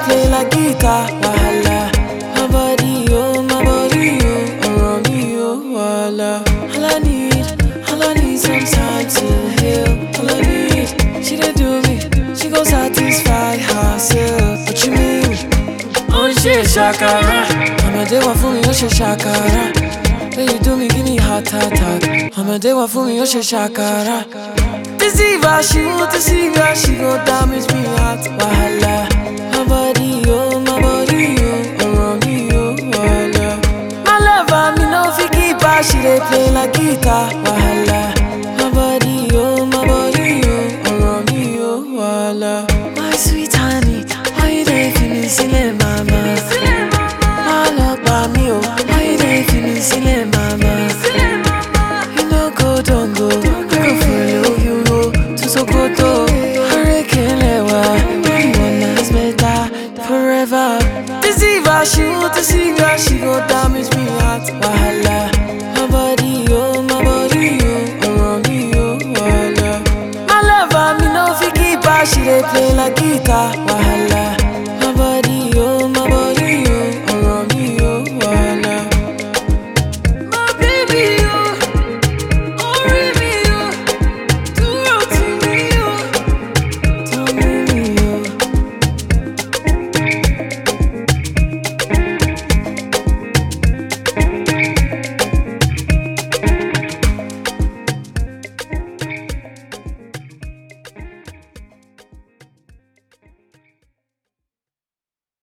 play like guitar. Wahala. My body, oh, my body, oh, around me, oh, wahala. All I need, all I need some time to heal. All I need, she dey do me, she gon' satisfy herself. What you mean? ó ń ṣe ṣàkàrà ọmọdé wà fún mi ó ṣe ṣàkàrà èyí tó mi kí ni heart attack ọmọdé wà fún mi ó ṣe ṣàkàrà. deceiver she want deceiver she go damage me heart wahala. my body oh my body oh ọ̀rọ̀ mi oh wahala. my lover mi no fit keep her she dey play like guitar wahala. my body oh my body oh ọ̀rọ̀ mi oh wahala. my sweet honey why you dey fi mi sílẹ̀ mama. má lọ pa mí o why you dey fi mi sílẹ̀ mama. you no go don go I go follow you go to Sokoto. Arekelẹwa you want us better forever. deceiver she want deceiver she go damage me heart wahala. my body oh my body oh ọ̀rọ̀ mi oh wahala. my lover mi no fit keep her she dey play like guitar wahala.